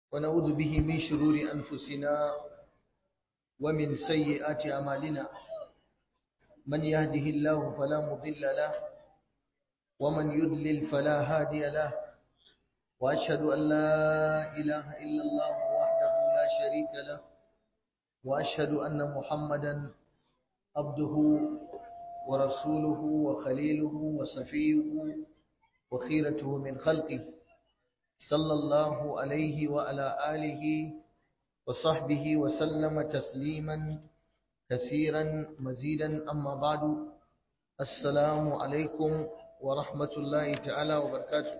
ونعوذ به من شرور أنفسنا ومن سيئات أعمالنا من يهده الله فلا مضل له ومن يضلل فلا هادي له وأشهد أن لا إله إلا الله وحده لا شريك له وأشهد أن محمدا عبده ورسوله وخليله وصفيه وخيرته من خلقه صلى الله عليه وعلى آله وصحبه وسلم تسليما كثيرا مزيدا أما بعد السلام عليكم ورحمة الله تعالى وبركاته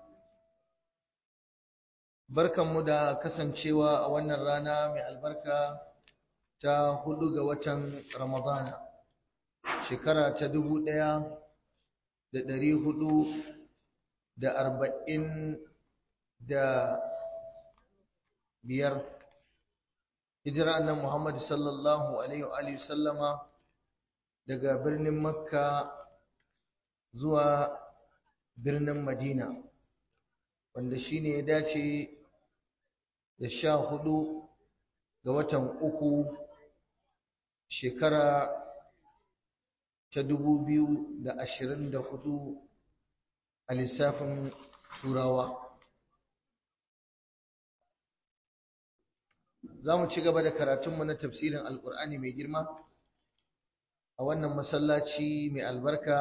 barkanmu da kasancewa a wannan rana mai albarka ta hudu ga watan ramadana shekara ta dubu ɗaya da ɗari hudu da arba'in da biyar hijira annan Muhammad sallallahu alaihi wa sallama daga birnin Makka zuwa birnin Madina wanda shine ya dace da sha hudu ga watan uku shekara ta dubu biyu da ashirin da hudu a lissafin turawa za mu ci gaba da karatunmu na tafsirin alkur'ani mai girma a wannan masallaci mai albarka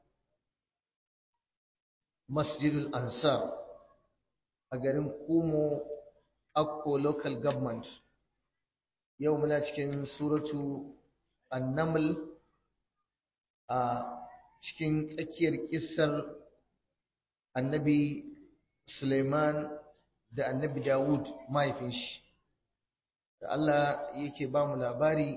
masjidul ansar a garin kumo akko local government yau muna cikin suratu annaml a cikin tsakiyar kissar annabi suleiman da annabi dawud mahaifin shi da Allah yake ba mu labari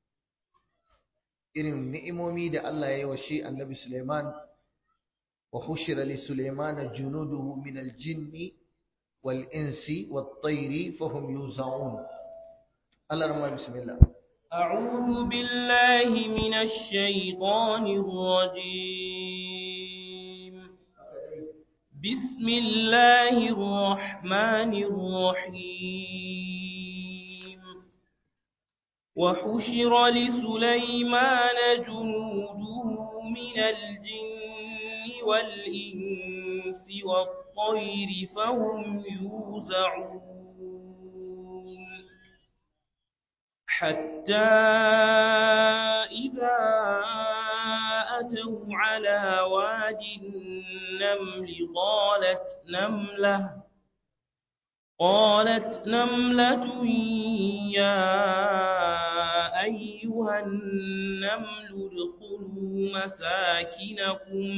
irin ni'imomi da Allah ya yi wa shi annabi Suleiman wa hushira li Suleiman junuduhu min al-jinni wal insi wat tayri fa hum yuzaun Allah rahma bismillah أعوذ بالله من الشيطان الرجيم بسم الله الرحمن الرحيم وحشر لسليمان جنوده من الجن والإنس والطير فهم يوزعون حتى إذا أتوا على واد النمل قالت نملة قالت نملة يا أيها النمل ادخلوا مساكنكم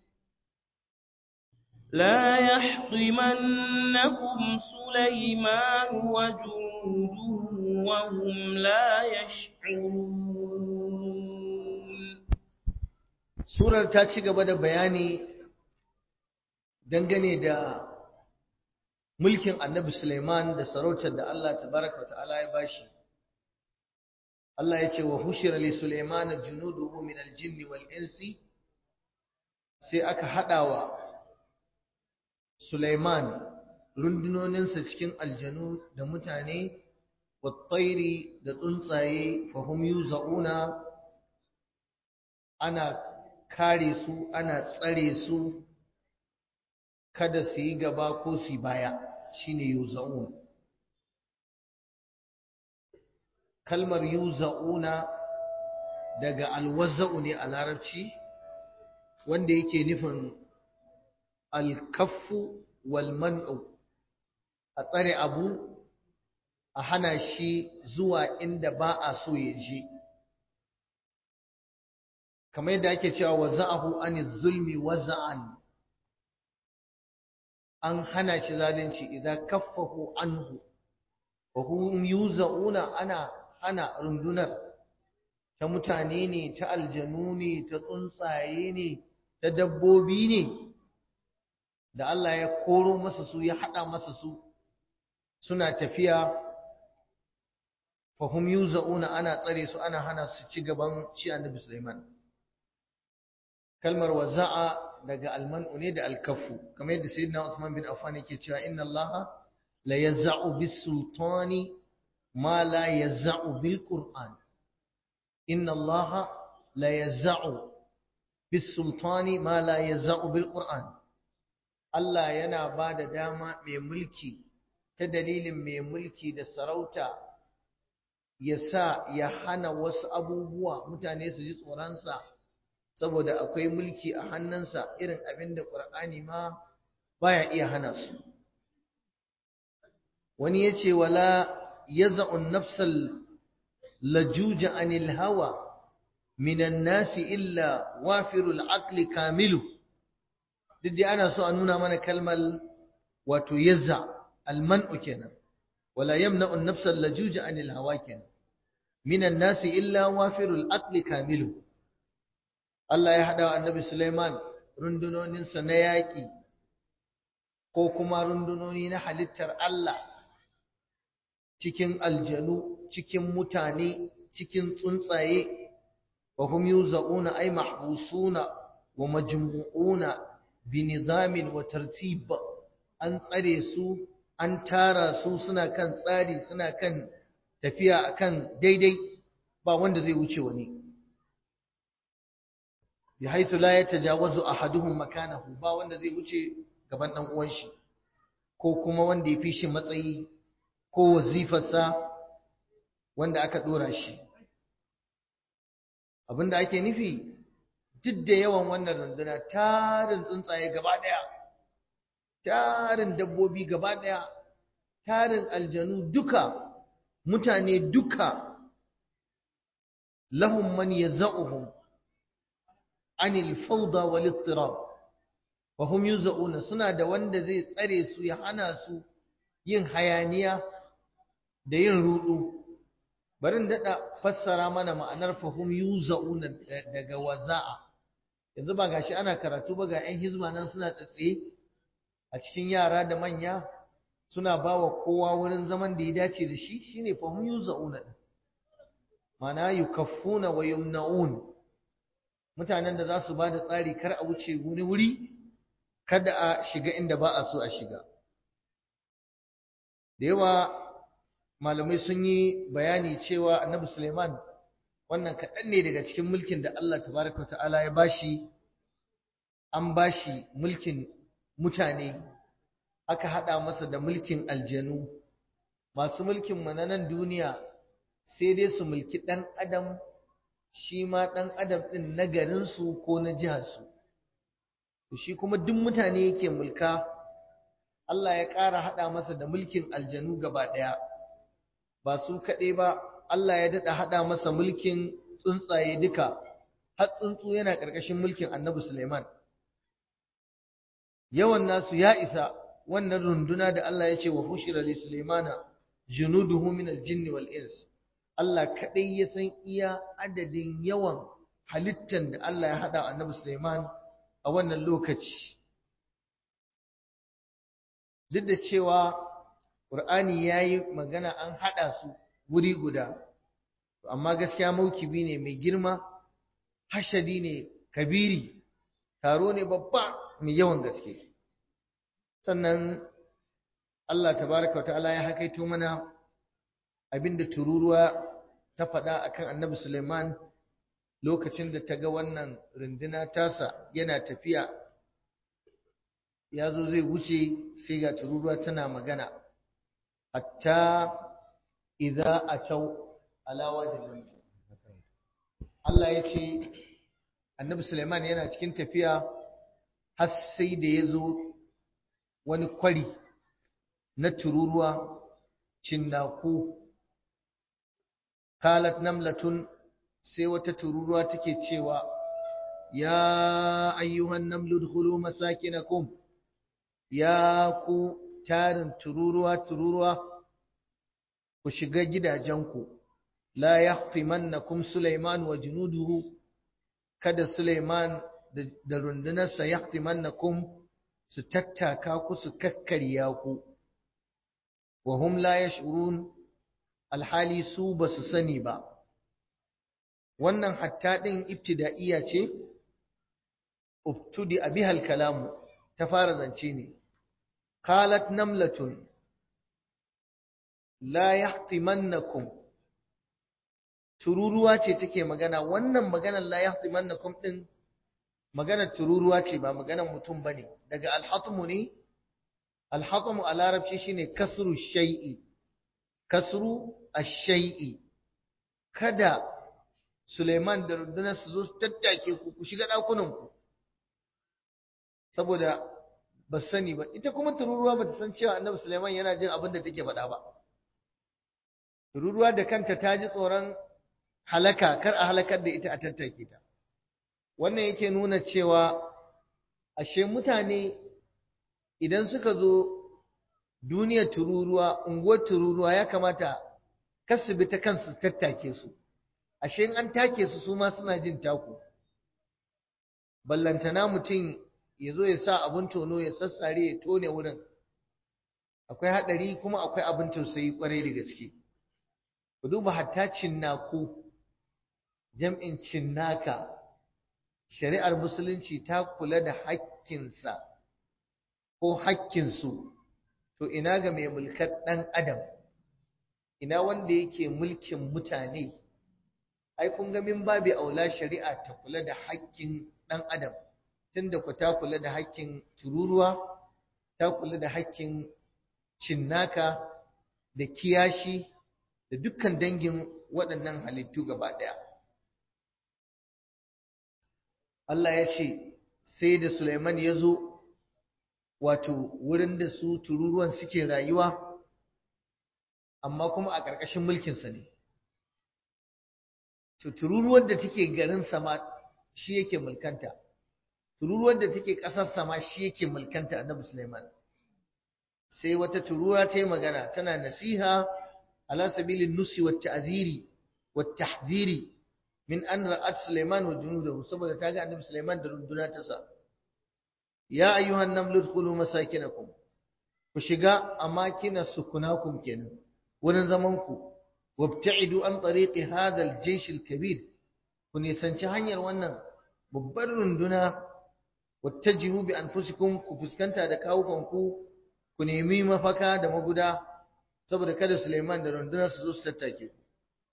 لا يحطمنكم سليمان وجنوده وهم لا يشعرون surar ta ci gaba da bayani dangane da mulkin annabi Suleiman da sarautar da Allah tabaraka wa ta'ala ya bashi Allah ya ce wa hushira li Suleiman junuduhu min al-jinn wal insi sai aka hadawa Suleiman rundunoninsa cikin aljanu da mutane wattairi da tsuntsaye fahum yuzauna ana kare su ana tsare su kada su yi gaba ko su baya shine yuzaun kalmar yuzauna daga alwaza'u ne a larabci wanda yake nufin alkaffu wal man'u a tsare abu a hana shi zuwa inda ba a so ya je kamar yadda ake cewa waza'ahu aniz zulmi waza'an an hana shi zalunci idan kaffahu anhu wa hum yuzauna ana hana rundunar ta mutane ne ta aljanu ne ta tsuntsaye ne ta dabbobi ne da Allah ya koro masa su ya hada masa su suna tafiya fa hum yuzauna ana tsare su ana hana su ci gaban shi annabi Sulaiman kalmar waza'a daga almanu ne da alkafu kamar yadda sayyidina Uthman bin Affan yake cewa inna Allaha la yazza'u bis sultani ma la yazza'u bil qur'an inna allaha la yazza'u bis sultani ma la yazza'u bil qur'an Allah yana ba da dama mai mulki ta dalilin mai mulki da sarauta ya sa ya hana wasu abubuwa mutane su ji tsoronsa saboda akwai mulki a hannunsa irin abin da ƙur'ani ma baya iya hana su wani ya ce wala ya za'un nafsal lajuja anil hawa minan nasi illa wafirul aqli kamilu duk dai ana so a nuna mana kalmar wato yazza alman'u kenan wala yamna'u an-nafs al-lajuja 'anil hawa kenan minan nasi illa wafirul aqli kamilu Allah ya hada wa Annabi Sulaiman rundunonin sa na yaki ko kuma rundunoni na halittar Allah cikin aljanu cikin mutane cikin tsuntsaye wa hum yuzauna ay mahbusuna wa majmu'una binizamin wa tartib an tsare su an tara su suna kan tsari suna kan tafiya akan daidai ba wanda zai wuce wani bi haythu la yatajawazu ahaduhum makanahu ba wanda zai wuce gaban dan uwan shi ko kuma wanda ya fi shi matsayi ko wazifarsa wanda aka dora shi abinda ake nufi duk da yawan wannan runduna tarin tsuntsaye gaba ɗaya tarin dabbobi gaba ɗaya tarin aljanu duka mutane duka lahum man yaz'uhum anil fawda wal ittirab wa hum yuz'una suna da wanda zai tsare su ya hana su yin hayaniya da yin rudu barin dada fassara mana ma'anar fahum yuz'una daga waza'a yanzu ba gashi ana karatu ba ga 'yan hizma nan suna tsatse a cikin yara da manya suna bawa kowa wurin zaman da ya dace da shi shine fahum yuzauna din mana yukaffuna wa yumnaun mutanen da za su ba da tsari kar a wuce wuri wuri kada a shiga inda ba a so a shiga da yawa malamai sun yi bayani cewa annabi suleiman wannan kaɗan ne daga cikin mulkin da Allah tabaraka ta'ala ya bashi an bashi mulkin mutane aka haɗa masa da mulkin aljanu masu mulkin mu na nan duniya sai dai su mulki ɗan adam shi ma ɗan adam ɗin na garinsu ko na jiharsu shi kuma duk mutane yake mulka Allah ya ƙara haɗa masa da mulkin aljanu gaba ɗaya ba su kaɗai ba Allah ya daɗa haɗa masa mulkin tsuntsaye duka, har tsuntsu yana ƙarƙashin mulkin annabi Suleiman. Yawan nasu ya isa wannan runduna da Allah ya ce wa hushira li Suleimana junuduhu min al-jinni wal ins. Allah kaɗai ya san iya adadin yawan halittan da Allah ya haɗa annabi Suleiman a wannan lokaci. Duk da cewa Ƙur'ani ya yi magana an haɗa su wuri guda. amma gaskiya maukibi ne mai girma hashadi ne kabiri taro ne babba mai yawan gaske sannan Allah tabaraka wa ta'ala ya hakaito mana abinda tururuwa ta faɗa akan annabi Suleiman lokacin da ta ga wannan runduna tasa yana tafiya ya zo zai wuce sai ga tururuwa tana magana hatta idza atau alawa da nan Allah ya ce annabi Suleiman yana cikin tafiya har sai da ya zo wani kwari na tururuwa cinnaku kalat namlatun sai wata tururuwa take cewa ya ayyuhan namlu dkhulu masakinakum ya ku tarin tururuwa tururuwa ku shiga gidajenku la yahtimannakum Sulaiman wa junuduhu kada Sulaiman da rundunarsa yahtimannakum su tattaka ku su kakkarya ku wa hum la yash'urun alhali su ba su sani ba wannan hatta din ibtida'iyya ce ubtudi bihal kalamu ta fara zance ne qalat namlatun la yahtimannakum tururuwa ce take magana wannan maganar la yahtimannakum din maganar tururuwa ce ba maganar mutum bane daga alhatmu ne alhatmu a larabci shine kasru shay'i kasru ash-shay'i kada Suleiman da rundunar su zo su tattake ku ku shiga dakunan ku saboda ba sani ba ita kuma tururuwa ba ta san cewa annabi Suleiman yana jin abin da take faɗa ba tururuwa da kanta ta ji tsoron halaka kar a halakar da ita a tattake ta wannan yake nuna cewa ashe mutane idan suka zo duniyar tururuwa unguwar tururuwa ya kamata kasu bi ta kansu tattake su ashe in an take su su ma suna jin taku ballantana mutum ya zo ya sa abin tono ya sassare ya tone wurin akwai haɗari kuma akwai abin tausayi kwarai da gaske ku duba hatta cinnaku jam'in cinnaka shari'ar musulunci ta kula da hakkinsa ko hakkinsu to ina ga mai mulkar ɗan adam ina wanda yake mulkin mutane ai kun ga min babi aula shari'a ta kula da hakkin ɗan adam tunda ku ta kula da hakkin tururuwa ta kula da hakkin cinnaka da kiyashi da dukkan dangin waɗannan halittu gaba ɗaya Allah ya ce sai da Sulaiman ya zo wato wurin da su tururuwan suke rayuwa amma kuma a ƙarƙashin mulkinsa ne to tururuwar da take garin sama shi yake mulkanta tururuwar da take ƙasar sama shi yake mulkanta annabi Sulaiman sai wata turuwa ta yi magana tana nasiha ala sabilin nusi wa ta'ziri wa tahdhiri min an ra'at Sulaiman wa junudahu saboda ta ga annabi Sulaiman da runduna ta sa ya ayyuhan namlu dkhulu masakinakum ku shiga amakina sukunakum kenan wurin zaman ku wabta'idu an tariqi hadha al-jaysh al-kabir ku nisanci hanyar wannan babbar runduna wattajihu bi anfusikum ku fuskanta da kawukanku ku nemi mafaka da maguda saboda kada Suleiman da rundunar su zo su tattake ku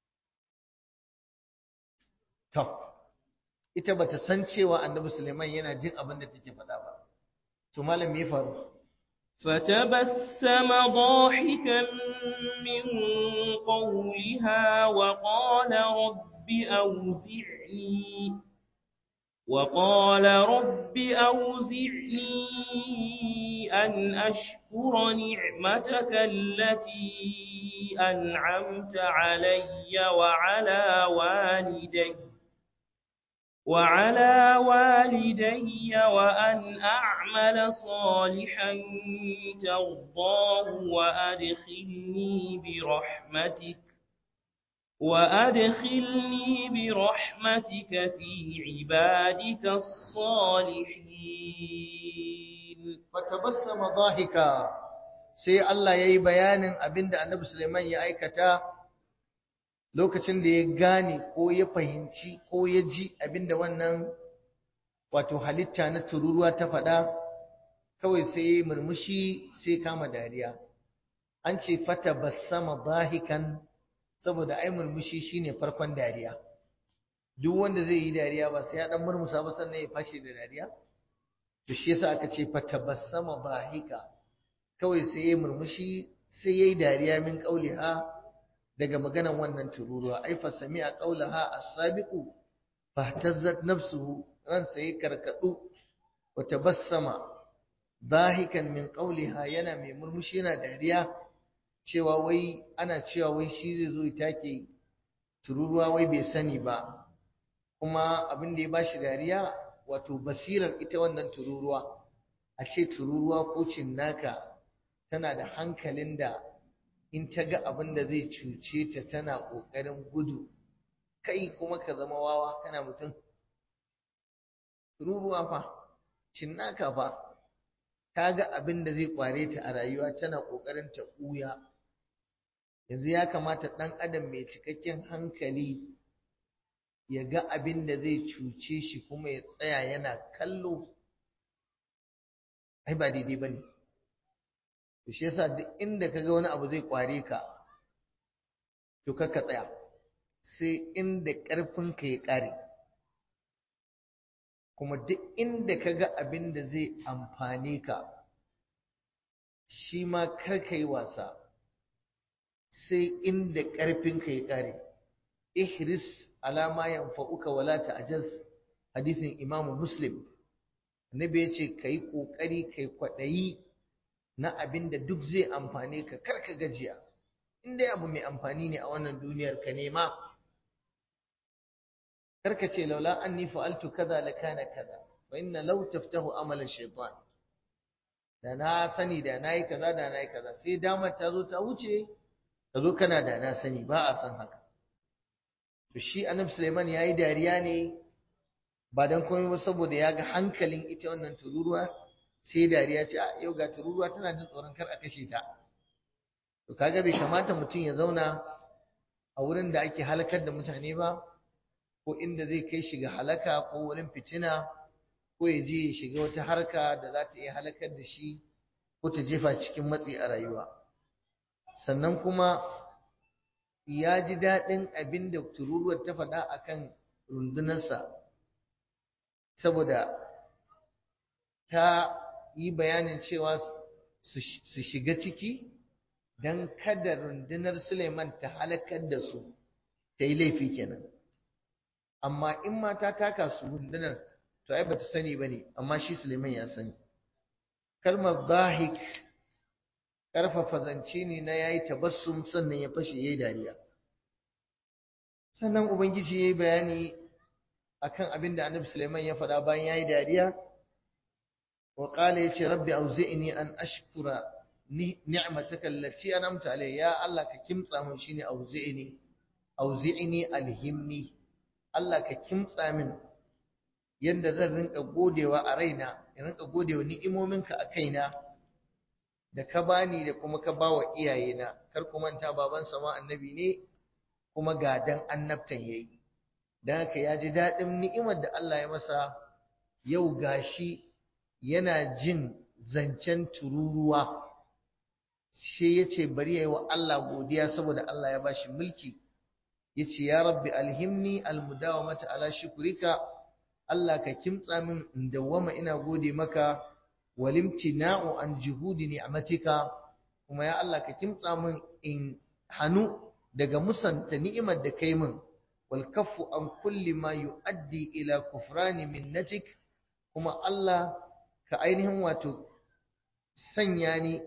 to ita bata san cewa Annabi Suleiman yana jin abin da take faɗa ba to malam me faru فتبسم ضاحكا من قولها وقال رب أوزعني وقال رب أوزعني أن أشكر نعمتك التي أنعمت علي وعلى والدي وعلى والدي وأن أعمل صالحا ترضاه وأدخلني برحمتك وأدخلني برحمتك في عبادك الصالحين فتبسم ضاحكا sai Allah yayi bayanin abinda Annabi Sulaiman ya aikata lokacin da ya gane ko ya fahimci ko ya ji abinda wannan wato halitta na tururuwa ta faɗa kawai sai ya murmushi sai kama dariya an ce fata bassama dahikan saboda ai murmushi shine farkon dariya duk wanda zai yi dariya ba sai ya dan murmusa ba sannan ya fashe da dariya to shi yasa aka ce fatabassama bahika kawai sai ya murmushi sai yayi dariya min qauliha daga maganan wannan tururuwa ai fa sami'a qaulaha as-sabiqu fahtazzat nafsuhu ran sai karkadu wa tabassama dahikan min qauliha yana mai murmushi yana dariya cewa wai ana cewa wai shi zai zo ya take tururuwa wai bai sani ba kuma abin da ya bashi dariya wato basirar ita wannan tururuwa a ce tururuwa ko cinnaka tana da hankalin da in ta ga abin da zai cuce ta tana ƙoƙarin gudu kai kuma ka zama wawa kana mutum tururuwa fa cinnaka fa ta ga abin da zai ƙware ta a rayuwa tana ƙoƙarin ta ɓuya yanzu ya kamata ɗan adam mai cikakken hankali ya ga abin da zai cuce shi kuma ya tsaya yana kallo ai ba daidai ba ne to shi yasa duk inda ka ga wani abu zai kware ka to ka tsaya sai inda ƙarfinka ya ƙare kuma duk inda ka ga abin da zai amfane ka shi ma kar ka yi wasa sai inda ƙarfinka ya ƙare ihris alama yanfa'uka wala ta'jaz hadisin Imam Muslim annabi yace kai kokari kai kwadayi na abin da duk zai amfane ka kar ka gajiya in dai abu mai amfani ne a wannan duniyar ka nema kar ka ce laula anni fa'altu kaza lakana kaza fa inna law taftahu amala shaytan da na sani da nayi kaza da nayi kaza sai damar ta zo ta wuce ka zo kana da na sani ba a san haka to shi annabi Sulaiman yayi dariya ne ba dan komai ba saboda ya ga hankalin ita wannan tururuwa sai dariya ce a yau ga tururuwa tana jin tsoron kar a kashe ta to kaga bai kamata mutum ya zauna a wurin da ake halakar da mutane ba ko inda zai kai shi ga halaka ko wurin fitina ko ya je ya shiga wata harka da za ta iya halakar da shi ko ta jefa cikin matsi a rayuwa sannan kuma ya ji daɗin abin da tururuwar ta faɗa a kan rundunarsa saboda ta yi bayanin cewa su shiga ciki don kada rundunar Suleiman ta halakar da su ta yi laifi kenan amma in ma ta taka su rundunar to ai bata sani ba ne amma shi Suleiman ya sani kalmar bahik ƙarfafa zance ne na yayi tabassum sannan ya fashe yayi dariya sannan ubangiji yayi bayani akan abin da Annabi Sulaiman ya faɗa bayan yayi dariya wa qala yace rabbi auzi'ni an ashkura ni'mataka allati an'amta alayya ya Allah ka kimtsa min shine auzi'ni auzi'ni alhimni Allah ka kimtsa min yanda zan rinka godewa a raina in rinka godewa ni'imominka a kaina da ka bani da kuma ka bawa iyayena kar ku manta baban sama annabi ne kuma gadan annabtan yayi dan haka ya ji dadin ni'imar da Allah ya masa yau gashi yana jin zancen tururuwa sai yace bari yayi wa Allah godiya saboda Allah ya bashi mulki yace ya rabbi alhimni almudawamata ala shukrika Allah ka kimtsa min in dawwama ina gode maka walimtina'u an juhudi ni'matika kuma ya Allah ka kimtsa min in hanu daga musanta ni'imar da kai min wal kaffu an kulli ma yu'addi ila kufrani minnatik kuma Allah ka ainihin wato sanya ni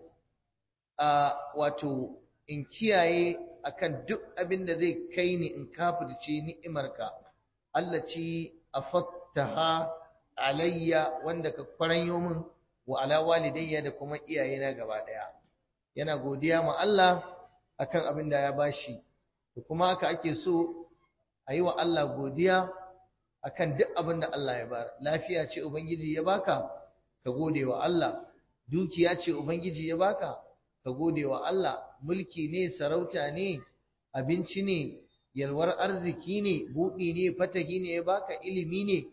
a wato in kiyaye akan duk abin da zai kai ni in kafirce ni'imarka Allah ci afattaha alayya wanda ka kwaranyo min wa ala walidayya da kuma iyayena gaba daya yana godiya ma Allah akan abin da ya bashi da kuma haka ake so a yi wa Allah godiya akan duk abin da Allah ya bar lafiya ce ubangiji ya baka ka gode wa Allah dukiya ce ubangiji ya baka ka gode wa Allah mulki ne sarauta ne abinci ne yalwar arziki ne buɗi ne fatahi ne ya baka ilimi ne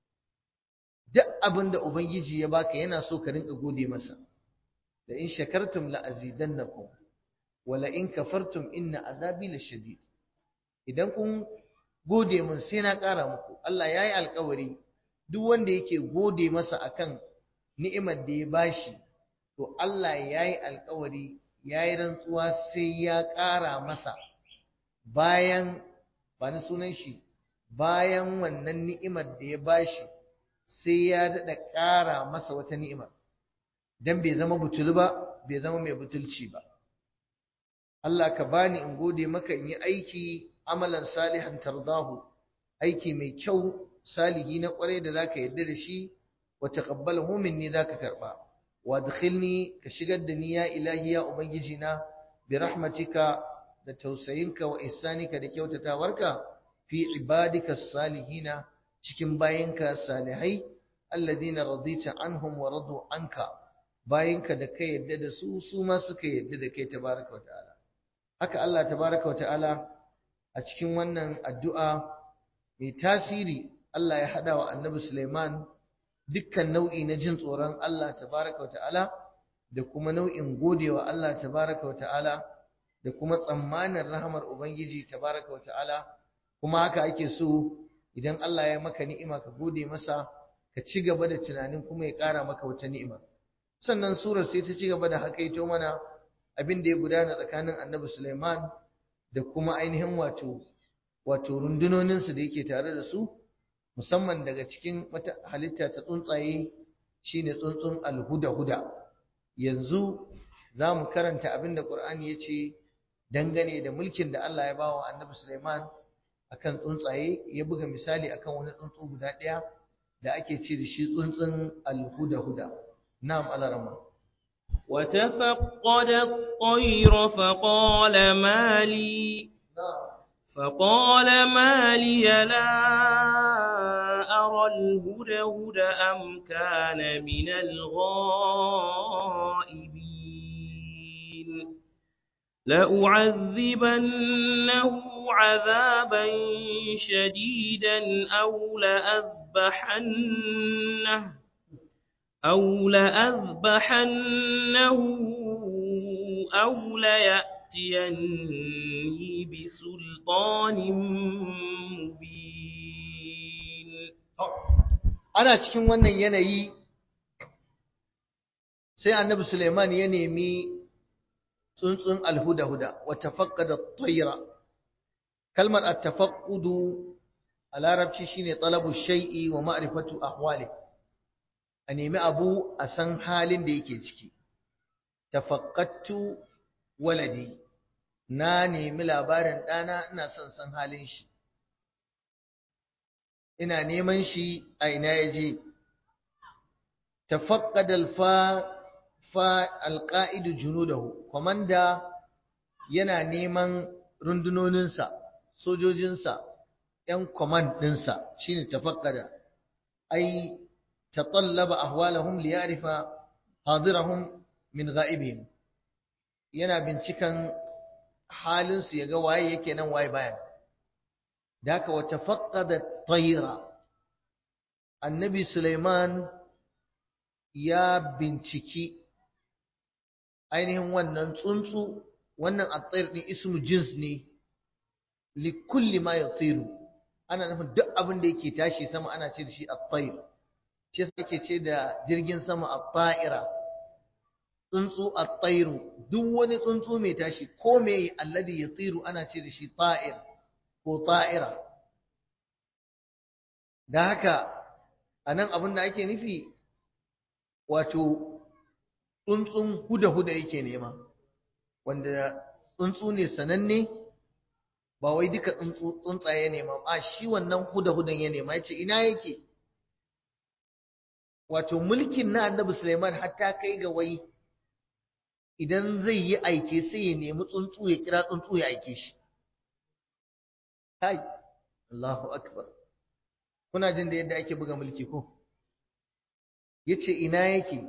duk abin da ubangiji ya baka yana so ka rinka gode masa da in shakartum la azidannakum wa la in kafartum inna azabi lashadid idan kun gode mun sai na ƙara muku Allah yayi alƙawari duk wanda yake gode masa akan ni'imar da ya bashi to Allah yayi alƙawari yayi rantsuwa sai ya ƙara masa bayan ba ni sunan shi bayan wannan ni'imar da ya bashi sai ya daɗa ƙara masa wata ni'imar don bai zama butulu ba bai zama mai butulci ba Allah ka bani in gode maka in yi aiki amalan salihan tardahu aiki mai kyau salihi na ƙwarai da zaka yarda da shi wa taqabbalahu minni zaka karba wa adkhilni ka shigar da ni ya ilahi ya ubangiji na bi rahmatika da tausayinka wa ihsanika da kyautatawarka fi ibadika salihina cikin bayinka salihai alladhina radita anhum wa radu anka bayinka da kai yadda da su su ma suka yadda da kai tabaraka wataala haka Allah tabaraka wataala a cikin wannan addu'a mai tasiri Allah ya hada wa Annabi Sulaiman dukkan nau'i na jin tsoron Allah tabaraka wataala da kuma nau'in godewa Allah tabaraka wataala da kuma tsammanin rahamar ubangiji tabaraka wata'ala kuma haka ake so idan Allah ya maka ni'ima ka gode masa ka ci gaba da tunanin kuma ya ƙara maka wata ni'ima sannan surar sai ta ci gaba da hakaito mana abin da ya gudana tsakanin annabi Sulaiman da kuma ainihin wato wato rundunoninsu da yake tare da su musamman daga cikin wata halitta ta tsuntsaye shine tsuntsun alhuda-huda yanzu za mu karanta abin da ƙur'ani ya ce dangane da mulkin da Allah ya bawa annabi Sulaiman akan tsuntsaye ya buga misali akan wani tsuntsu guda ɗaya da ake ce da shi tsuntsun alhuda-huda na'am alarama وتفقد الطير فقال ما لي فقال ما لي لا أرى الهدهد أم كان من الغائبين لأعذبنه عذابا شديدا أو لأذبحنه أو لأذبحنه أو ليأتيني بسلطان مبين ana cikin wannan yanayi sai annabi Suleiman ya nemi tsuntsun alhuda-huda wa tafaqqada at-tayra kalmar at-tafaqqudu a larabci shine talabu shay'i wa ma'rifatu ahwali a nemi abu a san halin da yake ciki tafaqqattu waladi na nemi labarin ɗana ina son san halin shi ina neman shi a ina ya je tafaqqada al-fa fa al-qa'idu junudahu komanda yana neman rundunoninsa sojojinsa ‘yan command ɗinsa shi ne tafakkada, ai, taƙallaba ahwalahum liyarifa hadirahum min ga'ibihim yana bincikan halinsu ya ga waye yake nan waye bayan. Da haka wata faƙada tayira, annabi Suleiman ya binciki ainihin wannan tsuntsu, wannan a ɗin ismu jins ne, likulli ma ya tsiru. ana nufin duk abin da yake tashi sama ana ce da shi at-tayr shi yasa ake ce da jirgin sama at-ta'ira tsuntsu at-tayr duk wani tsuntsu mai tashi ko me alladhi yatiru ana ce da shi ta'ir ko ta'ira da haka anan abin da ake nufi wato tsuntsun huda-huda yake nema wanda tsuntsu ne sananne ba wai duka tsuntsaye ne ma a shi wannan huda-hudan ya nema yace ina yake wato mulkin na annabi Sulaiman hatta kai ga wai idan zai yi aike sai ya nemi tsuntsu ya kira tsuntsu ya aike shi kai Allahu akbar kuna jin da yadda ake buga mulki ko yace ina yake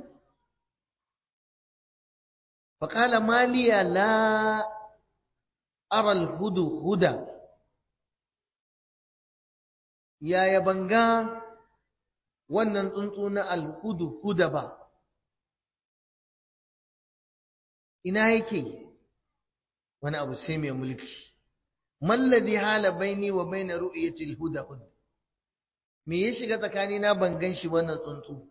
faqala maliya la aral hudu huda yaya banga wannan tsuntsu na alhudu huda ba ina yake wani abu sai mai mulki malladi hala baini wa baina ru'yatil huda huda me ya shiga tsakani na ban gan shi wannan tsuntsu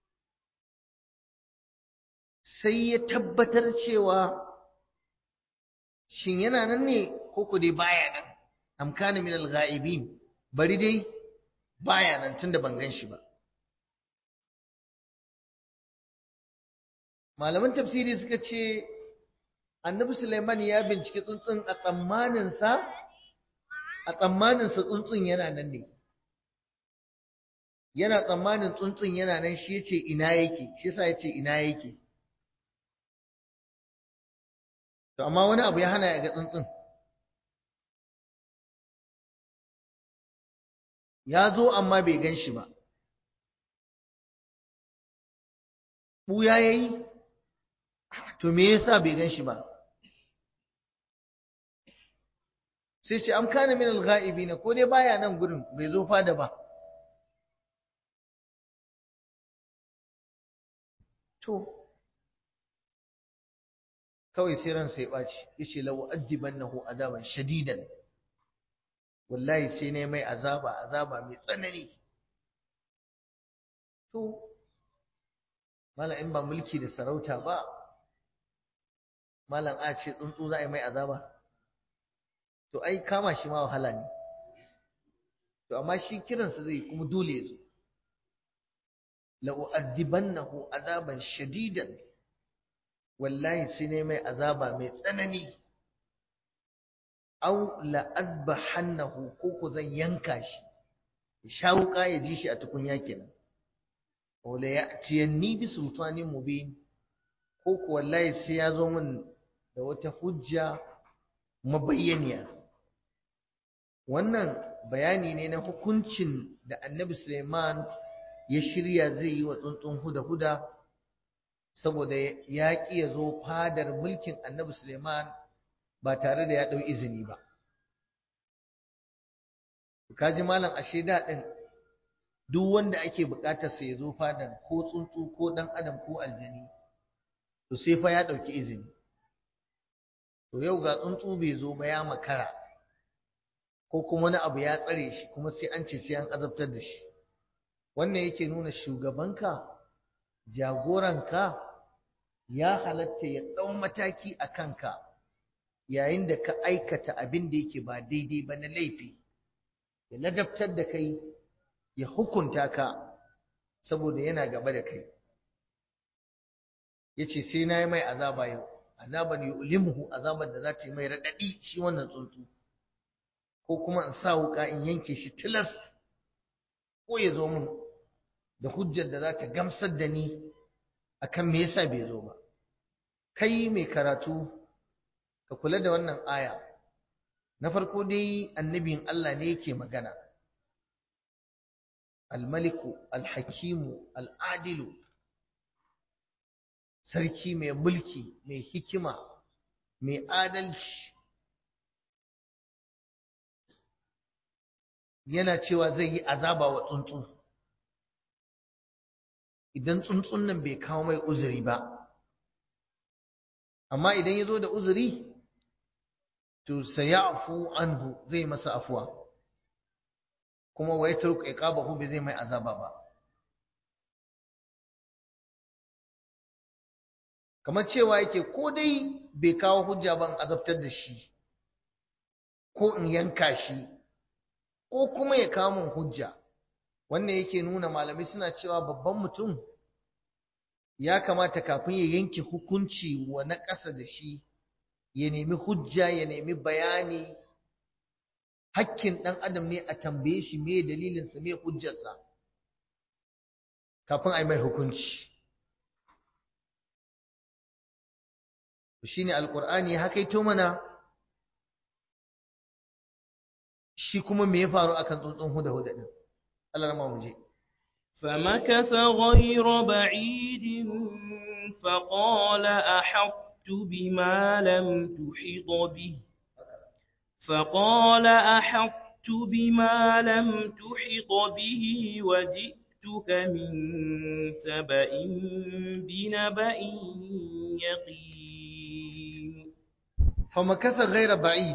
sai ya tabbatar cewa shin yana nan ne ko ku dai baya nan amkana min al-ghaibin bari dai baya nan tunda ban gan shi ba malaman tafsiri suka ce annabi Sulaiman ya binciki tsuntsun a tsammanin sa a tsammanin sa tsuntsun yana nan ne yana tsammanin tsuntsun yana nan shi yace ina yake shi yasa yace ina yake To, amma wani abu ya hana ya ga tsuntsun. Ya zo amma bai gan shi ba. Ɓuya ya yi? To, me yasa bai gan shi ba? Sai ce, Am kana min al-ga'ibi na, ko dai baya nan gurin bai zo fada ba. To, kawai sai ran sai ɓaci yace law azibannahu azaban shadidan wallahi sai ne mai azaba azaba mai tsanani to malam in ba mulki da sarauta ba malam a ce tsuntsu za a yi mai azaba to ai kama shi ma wahala ne to amma shi kiransa zai kuma dole ya zo la'u'addibannahu azaban shadidan wallahi sai ne mai azaba mai tsanani aw la'azbahannahu ko ko zan yanka shi ya sha wuka ya ji shi a tukunya kenan aw la ya'tiyanni bi sultanin mubin ko ko wallahi sai ya zo min da wata hujja mabayyaniya wannan bayani ne na hukuncin da annabi Suleiman ya shirya zai yi wa tsuntsun huda-huda saboda ya ƙi ya zo fadar mulkin annabi Suleiman ba tare da ya ɗau izini ba. Kaji malam ashe daɗin duk wanda ake buƙatar sa ya zo fadar ko tsuntsu ko ɗan adam ko aljani to sai fa ya ɗauki izini. To yau ga tsuntsu bai zo ba ya makara. ko kuma wani abu ya tsare shi kuma sai an ce sai an azabtar da shi wannan yake nuna shugabanka jagoranka ya halatta ya ɗau mataki a kanka yayin da ka aikata abin da yake ba daidai ba na laifi ya ladabtar da kai ya hukunta ka saboda yana gaba da kai ya ce sai na yi mai azaba yau azaban yu'limuhu azaban da za ta yi mai raɗaɗi shi wannan tsuntsu ko kuma in sa wuka in yanke shi tilas ko ya zo mun da hujjar da za ta gamsar da ni akan me yasa bai zo ba kai mai karatu ka kula da wannan aya na farko dai annabin Allah ne yake magana almaliku alhakimu al'adilu sarki mai mulki mai hikima mai adalci yana cewa zai yi azaba wa tsuntsu idan tsuntsun nan bai kawo mai uzuri ba amma idan ya zo da uzuri to sayafu anhu zai masa afuwa kuma wa yatruku iqabahu bai zai mai azaba ba kamar cewa yake ko dai bai kawo hujja ban azabtar da shi ko in yanka shi ko kuma ya kawo min hujja wannan yake nuna malamai suna cewa babban mutum ya kamata kafin ya yanke hukunci wa na ƙasa da shi ya nemi hujja ya nemi bayani hakkin ɗan adam ne a tambaye shi me dalilinsa me hujjarsa kafin a yi mai hukunci shi ne alƙur'ani haka ito mana shi kuma me ya faru akan tsuntsun huda-huda ɗin Allah rama mu je فمكث غير بعيد فقال أحطت بما لم تحط به فقال أحطت بما لم تحط به وجئتك من سبأ بنبأ يقين فمكث غير بعيد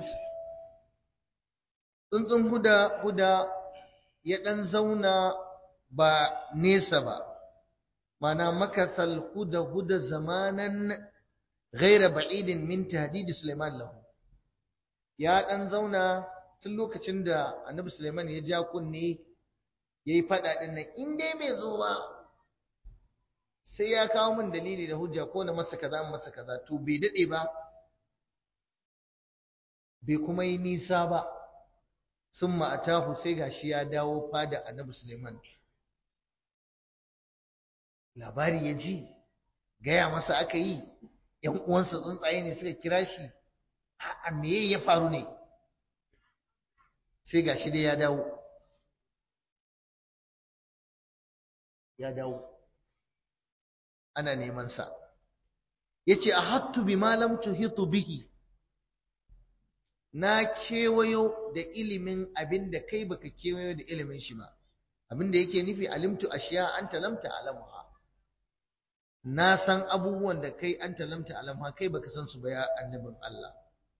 tsuntsun huda huda ya ɗan zauna ba nesa ba mana makasal huda huda zamanan ghaira ba'idin min tahdidi Sulaiman lahu ya dan zauna tun lokacin da Annabi Sulaiman ya ja kunne yayi fada din nan in dai bai zo ba sai ya kawo min dalili da hujja ko na masa kaza masa kaza to bai dade ba bai kuma yi nisa ba summa atahu sai gashi ya dawo fada Annabi Sulaiman labari ya ji gaya masa aka yi ‘yan uwansa tsuntsaye ne suka kira shi a meye ya faru ne sai ga shi dai ya dawo ya dawo ana neman sa ya ce a hattu bi malam tuhitu bihi na kewayo da ilimin abin da kai baka kewayo da ilimin shi ba abin da yake nufi alimtu ashiya anta lam ta'lamuha na san abubuwan da kai an talamta alamha kai baka san su ba ya annabin Allah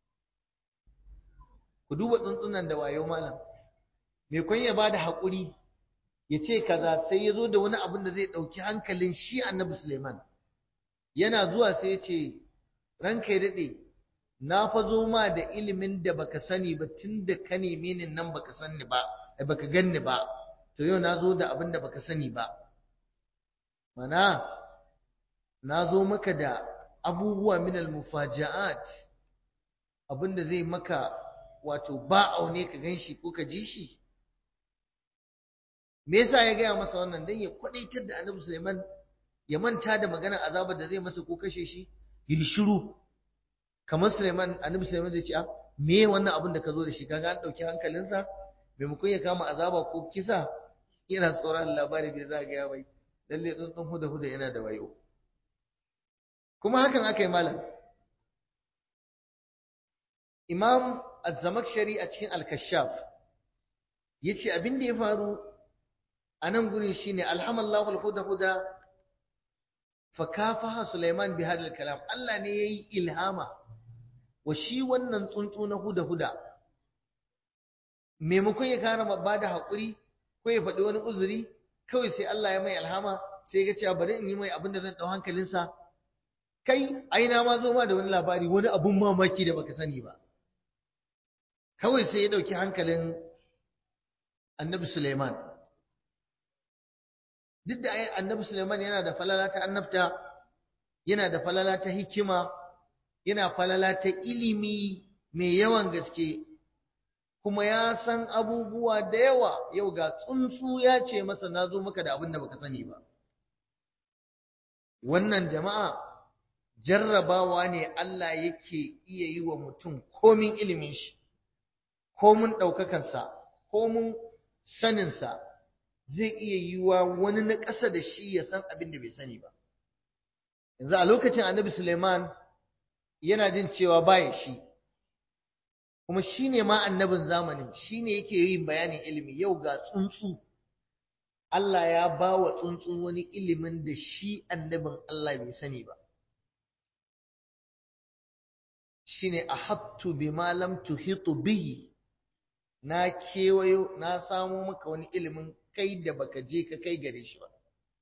ku duba tsuntsunan da wayo malam me kun ya bada hakuri ya ce kaza sai ya zo da wani abin da zai ɗauki hankalin shi annabi Suleiman yana zuwa sai ya ce ranka ya daɗe na fa zo ma da ilimin da baka sani ba tun da ka neme ni nan baka sani ba baka ganni ba to yau na zo da abin da baka sani ba mana na zo maka da abubuwa min al-mufaja'at abin da zai maka wato ba aune ka ganshi ko ka ji shi me yasa ya gaya masa wannan dan ya kwadaitar da Annabi Sulaiman ya manta da maganar azabar da zai masa ko kashe shi yi shiru kamar Sulaiman Annabi Sulaiman zai ce a me wannan abin da ka zo da shi kaga an dauki hankalinsa maimakon ya kama azaba ko kisa yana tsoron labari bai za ga ya bai lalle tsuntsun huda huda yana da wayo kuma hakan aka yi malam Imam Az-Zamakhshari a cikin Al-Kashaf yace abin da ya faru a nan gurin shine alhamallahu al-huda huda fa kafaha Sulaiman bi hadal kalam Allah ne yayi ilhama wa shi wannan tsuntsu na huda huda maimakon ya kara ba da haƙuri ko ya faɗi wani uzuri kawai sai Allah ya mai alhama sai ga cewa bari in yi mai abin da zan ɗau hankalinsa kai aina ma zo ma da wani labari wani abun mamaki da baka sani ba kawai sai ya ɗauki hankalin annabi Suleiman duk da annabi Suleiman yana da falala ta annabta yana da falala ta hikima yana falala ta ilimi mai yawan gaske kuma ya san abubuwa da yawa yau ga tsuntsu ya ce masa na zo maka da abin da baka sani ba wannan jama'a jarrabawa ne Allah yake iya yi wa mutum komin ilimin shi komin ɗaukakansa komin saninsa zai iya yi wa wani na ƙasa da shi ya san abin da bai sani ba yanzu a lokacin annabi suleiman yana jin cewa baya shi kuma shi ne ma annabin zamanin shi ne yake yin bayanin ilimi yau ga tsuntsu Allah ya ba wa tsuntsu wani ilimin da shi annabin Allah bai sani ba shi ne a hattu bi malam tuhitu bihi na kewayo na samo maka wani ilimin kai da baka je ka kai gare shi ba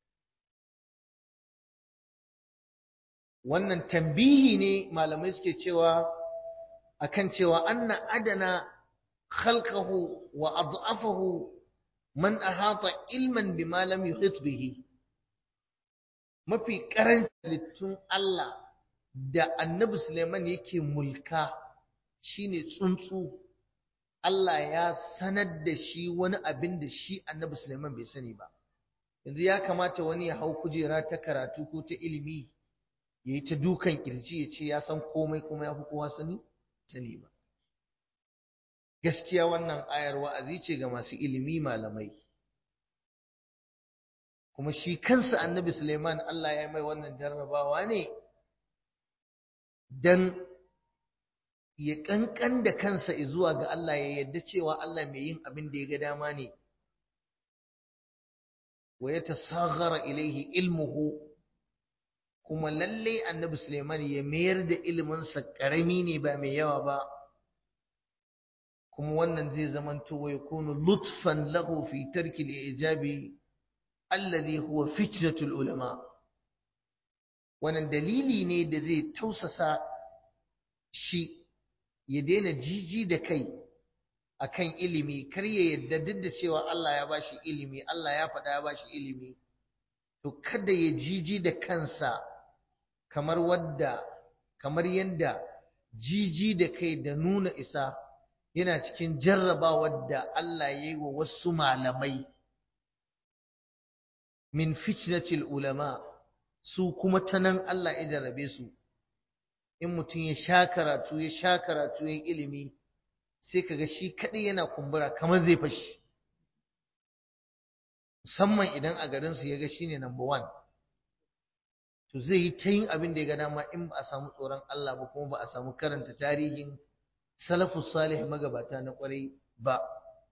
wannan tambihi ne malamai suke cewa akan cewa anna adana khalqahu wa ad'afahu man ahata ilman bima lam yuhit bihi mafi karancin littun Allah da annabi Suleiman yake mulka shine tsuntsu Allah ya sanar da shi wani abin da shi annabi Suleiman bai sani ba yanzu ya kamata wani ya hau kujera ta karatu ko ta ilimi ya yi ta dukan kirji ya ce ya san komai kuma ya fi kowa sani sani ba gaskiya wannan ayar wa'azi ce ga masu ilimi malamai kuma shi kansa annabi Suleiman Allah ya mai wannan jarrabawa ne dan ya kankan da kansa zuwa ga Allah ya yadda cewa Allah mai yin abin da ya ga dama ne wa ya tasaghara ilaihi ilmuhu kuma lalle annabi Suleiman ya mayar da iliminsa karami ne ba mai yawa ba kuma wannan zai zamanto wa yakunu lutfan lahu fi tarki al-ijabi alladhi huwa fitnatul ulama wannan dalili ne da zai tausasa shi ya daina jiji da kai akan ilimi kar ya yadda duk da cewa Allah ya bashi ilimi Allah ya faɗa ya bashi ilimi to kada ya jiji da kansa kamar wadda kamar yanda jiji da kai da nuna isa yana cikin jarrabawar da Allah ya yi wa wasu malamai min fitnatil ulama su kuma ta nan Allah ya jarrabe su in mutum ya sha karatu ya sha karatu ya ilimi sai kaga shi kadai yana kumbura kamar zai fashi musamman idan a garinsu ya ga shine number one to zai yi ta yin abin da ya ga dama in ba a samu tsoron Allah ba kuma ba a samu karanta tarihin salafus salih magabata na kwarai ba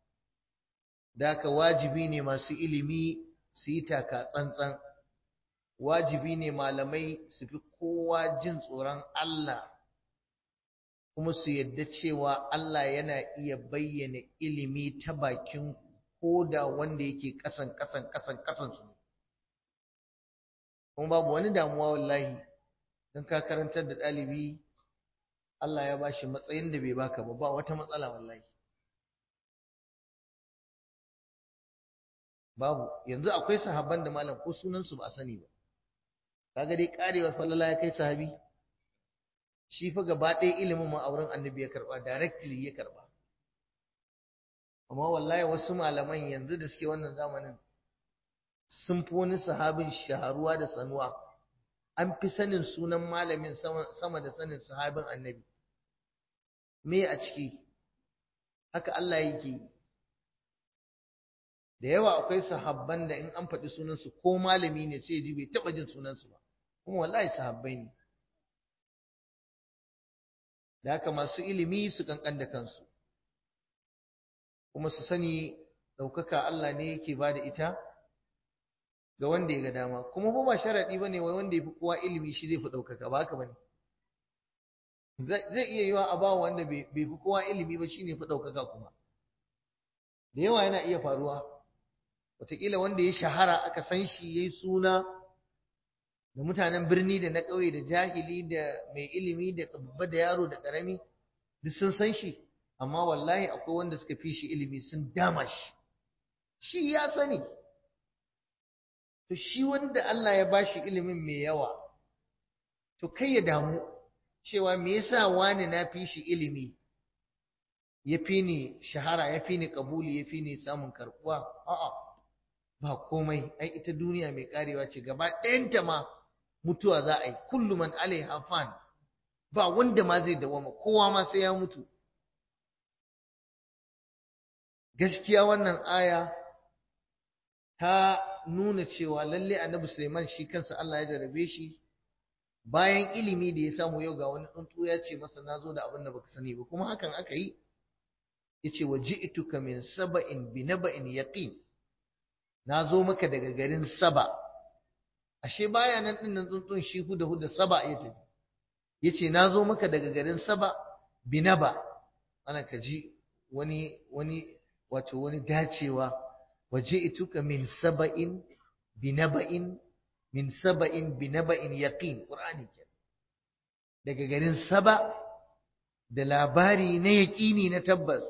da haka wajibi ne masu ilimi su yi taka tsantsan wajibi ne malamai su fi kowa jin tsoron Allah kuma su yadda cewa Allah yana iya bayyana ilimi ta bakin koda wanda yake kasan kasan kasan kasan su ne kuma babu wani damuwa wallahi don ka karantar da ɗalibi Allah ya bashi matsayin da bai baka ba ba wata matsala wallahi babu yanzu akwai sahabban da malam ko sunansu ba a sani ba kaga dai karewar falala ya kai sahabi shi fa gaba ɗaya ilimin ma auren annabi ya karba directly ya karba amma wallahi wasu malaman yanzu da suke wannan zamanin sun fi wani sahabin shaharuwa da sanuwa an fi sanin sunan malamin sama da sanin sahabin annabi me a ciki haka Allah yake da yawa akwai sahabban da in an faɗi sunansu ko malami ne sai ji bai taɓa jin sunansu ba kuma wallahi sahabbai ne da haka masu ilimi su kankan da kansu kuma su sani ɗaukaka Allah ne yake ba da ita ga wanda ya ga dama kuma ba ba sharaɗi ba ne wai wanda ya fi kowa ilimi shi zai fi ɗaukaka ba haka ba ne zai iya yiwa a bawa wanda bai fi kowa ilimi ba shi ne fi ɗaukaka kuma da yawa yana iya faruwa wataƙila wanda ya shahara aka san shi ya yi suna da mutanen birni da na ƙauye da jahili da mai ilimi da babba da yaro da ƙarami duk sun san shi amma wallahi akwai wanda suka fi shi ilimi sun dama shi shi ya sani to shi wanda Allah ya bashi ilimin mai yawa to kai ya damu cewa me yasa wani na fi shi ilimi ya fi ni shahara ya fi ni kabuli ya fi ni samun karbuwa a'a ba komai ai ita duniya mai karewa ce gaba ɗayanta ma mutuwa za a yi kullu man alaiha fan ba wanda ma zai dawama kowa ma sai ya mutu gaskiya wannan aya ta nuna cewa lalle annabi Sulaiman shi kansa Allah ya jarabe shi bayan ilimi da ya samu yau ga wani tsuntsu ya ce masa nazo da abin da baka sani ba kuma hakan aka yi yace waji'tuka min saba'in bi naba'in yaqin nazo maka daga garin saba ashe baya nan din nan tsuntsun shi huda huda saba ya tafi yace nazo maka daga garin saba bi naba ana kaji wani wani wato wani dacewa waji'tuka min saba'in bi naba'in min saba'in bi naba'in yaqin qur'ani daga garin saba da labari na yaƙini na tabbas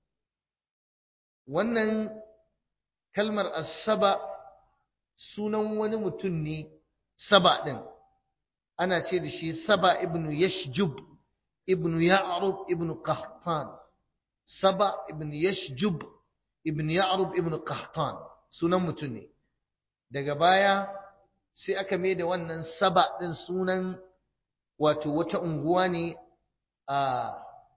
wannan kalmar asaba sunan wani mutum ne saba ɗin ana ce da shi saba ibnu yashjub ibnu ya'rub ibnu qahtan saba ibnu yashjub ibnu ya'rub ibnu qahtan sunan mutum ne daga baya sai aka mai da wannan saba ɗin sunan wato wata unguwa ne a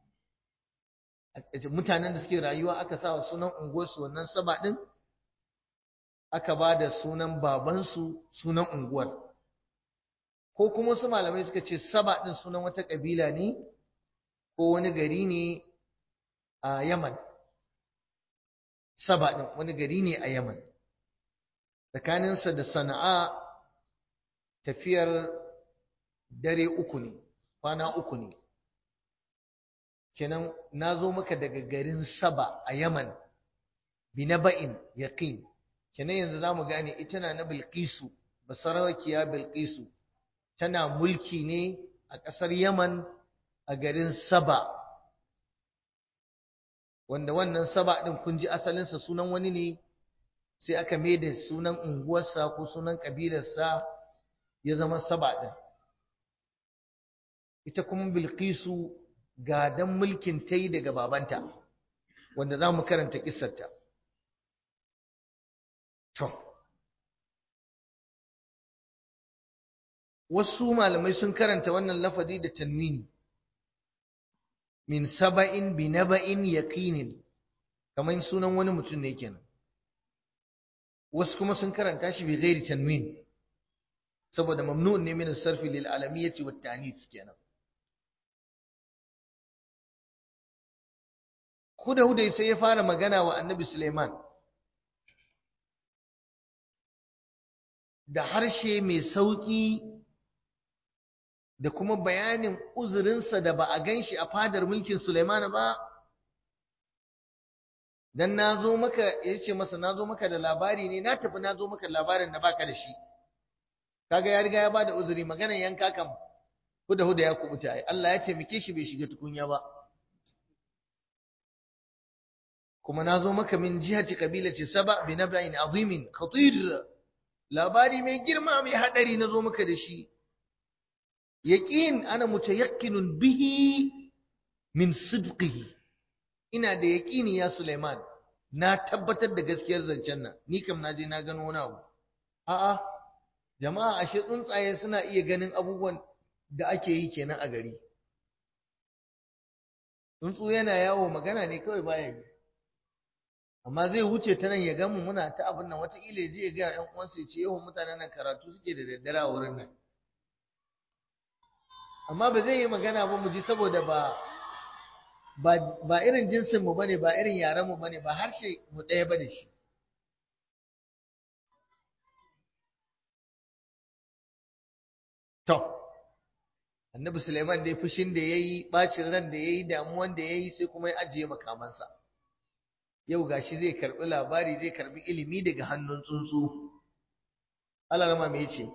mutanen da suke rayuwa aka sa wa sunan unguwarsu wannan saba ɗin aka ba da sunan babansu sunan unguwar ko kuma wasu malamai suka ce saba ɗin sunan wata ƙabila ne ko wani gari ne a yaman saba ɗin wani gari ne a yaman tsakaninsa da sana'a tafiyar dare uku ne kwana uku ne kenan na zo maka daga garin saba a yaman binaba'in yaqin kenan yanzu zamu gane ita na na bilqisu basarakiya bilqisu tana mulki ne a ƙasar yaman a garin saba wanda wannan saba din kun ji asalinsa sunan wani ne sai aka maida sunan unguwarsa ko sunan ƙabilarsa ya zama saba din ita kuma bilqisu gadan mulkin ta yi daga babanta wanda za mu karanta ƙisarta. To, wasu malamai sun karanta wannan lafazi da tanwini min saba'in bi naba'in yaqinin kamar sunan wani mutum ne kenan wasu kuma sun karanta shi bi ghairi tanwin saboda mamnu'un ne min sarfi lil alamiyyati wat ta'nis kenan Huda-huda sai ya fara magana wa annabi Suleiman. da harshe mai sauƙi da kuma bayanin uzurinsa da ba a gan shi a fadar mulkin Suleiman ba dan na zo maka ya ce masa na zo maka da labari ne na tafi na zo maka labarin da baka da shi kaga ya riga ya bada uzuri maganar yanka kam huda huda ya kubuta ai Allah ya taimake shi bai shiga tukunya ba kuma na zo maka min jihati kabilati saba bi naba'in azimin khatir labari mai girma mai hadari na zo maka da shi yaqin ana mutayakkinun bihi min sidqihi ina da yaqini ya Sulaiman na tabbatar da gaskiyar zancen nan ni kam na je na gano wani abu a'a jama'a ashe tsuntsaye suna iya ganin abubuwan da ake yi kenan a gari tsuntsu yana yawo magana ne kawai baya yi amma zai wuce ta nan ya ga mu muna ta abin nan wataƙila ya je ya ga ƴan uwansa ya ce yawan mutanen nan karatu suke da daddare a wurin nan amma ba zai yi magana ba mu ji saboda ba ba irin jinsin mu bane ba irin yaren mu bane ba harshe mu ɗaya bane shi to annabi Sulaiman dai fushin da yayi bacin ran da yayi damuwan da yayi sai kuma ya ajiye makamansa yau gashi zai karbi labari zai karbi ilimi daga hannun tsuntsu Allah rama me yace